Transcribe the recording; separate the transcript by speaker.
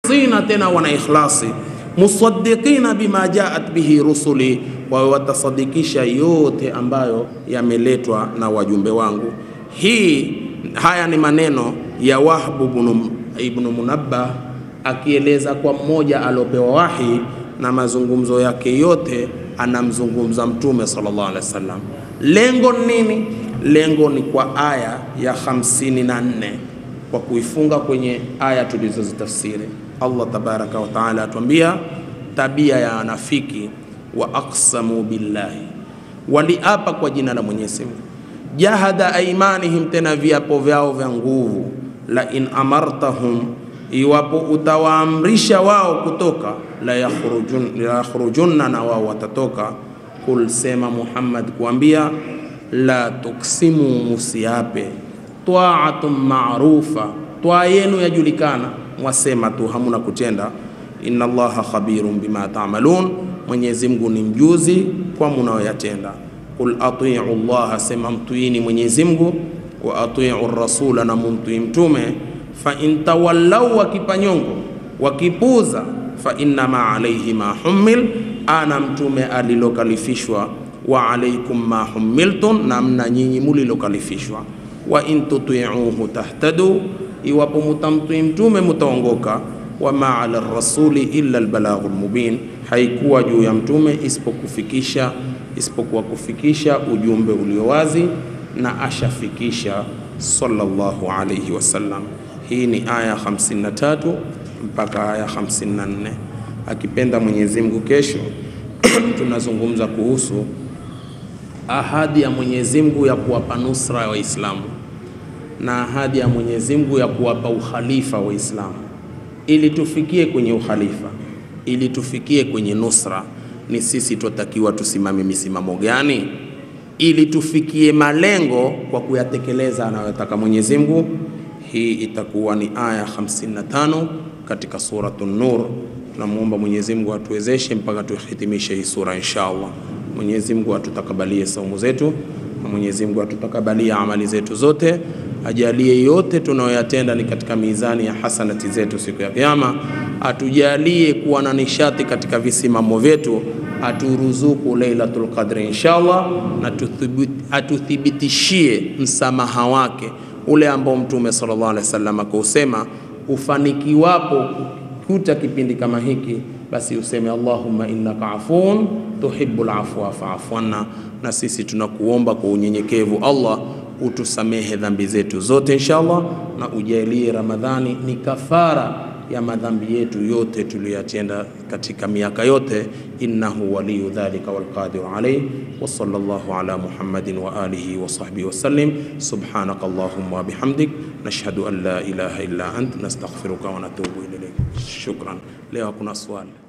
Speaker 1: sina tena wana ikhlasi musaddiqina bima jaat bihi rusuli, wawe watasadikisha yote ambayo yameletwa na wajumbe wangu. Hii haya ni maneno ya Wahbu ibn ibn Munabbah akieleza kwa mmoja aliopewa wahi na mazungumzo yake yote anamzungumza Mtume sallallahu alaihi wasallam. Lengo nini? Lengo ni kwa aya ya 54 kwa kuifunga kwenye aya tulizozitafsiri. Allah tabaraka wa taala atuambia tabia ya wanafiki, wa aqsamu billahi, waliapa kwa jina la Mwenyezi Mungu, jahada aimanihim, tena viapo vyao vya nguvu, la in amartahum, iwapo utawaamrisha wao kutoka, la yakhrujun la yakhrujunna, na wao watatoka. Kul, sema Muhammad kuambia, la tuksimu, musiape, taatun maarufa, twaa yenu yajulikana, mwasema tu hamuna kutenda. Inna Allaha khabirun bima taamalun, Mwenyezi Mungu ni mjuzi kwa munayoyatenda. Qul atiu llaha, sema mtuini Mwenyezi Mungu, wa atiu rasula, na mumtui mtume. Fa in tawallau, wakipanyongo wakipuza, fa innama alaihi ma humil, ana mtume alilokalifishwa, wa alaikum ma humiltum, na mna nyinyi mulilokalifishwa. Wa in tutiuhu tahtadu, iwapo mutamtui mtume mutaongoka wama ala rasuli illa albalaghul mubin, haikuwa juu ya mtume isipokufikisha isipokuwa kufikisha ujumbe ulio wazi, na ashafikisha sallallahu alayhi wasallam. Hii ni aya 53 mpaka aya 54. Akipenda Mwenyezi Mungu, kesho tunazungumza kuhusu ahadi ya Mwenyezi Mungu ya kuwapa nusra ya Waislamu na ahadi ya Mwenyezi Mungu ya kuwapa ukhalifa Waislamu ili tufikie kwenye ukhalifa, ili tufikie kwenye nusra, ni sisi twatakiwa tusimame misimamo gani ili tufikie malengo kwa kuyatekeleza anayotaka Mwenyezi Mungu. Hii itakuwa ni aya 55 katika suratu Nur. Tunamuomba Mwenyezi Mungu atuwezeshe mpaka tuhitimishe hii sura insha Allah. Mwenyezi Mungu atutakabalie saumu zetu na Mwenyezi Mungu atutakabalie amali zetu zote ajalie yote tunayoyatenda ni katika mizani ya hasanati zetu siku ya Kiyama. Atujalie kuwa na nishati katika visimamo vyetu, aturuzuku Lailatul Qadri inshallah, na atuthibitishie msamaha wake ule ambao Mtume sallallahu alaihi wasallam akausema, ufanikiwapo kuta kipindi kama hiki, basi useme Allahumma innaka afuun tuhibbul afwa fa'fu anna. Na sisi tunakuomba kwa unyenyekevu Allah utusamehe dhambi zetu zote inshallah, na ujalie Ramadhani ni kafara ya madhambi yetu yote tuliyotenda katika miaka yote. Innahu waliyu dhalika walqadiru alayh wa sallallahu ala Muhammadin wa alihi wa sahbihi wasallim. Subhanaka allahumma wa bihamdik nashhadu an la ilaha illa ant nastaghfiruka wa natubu ilayk. Shukran. Leo kuna swali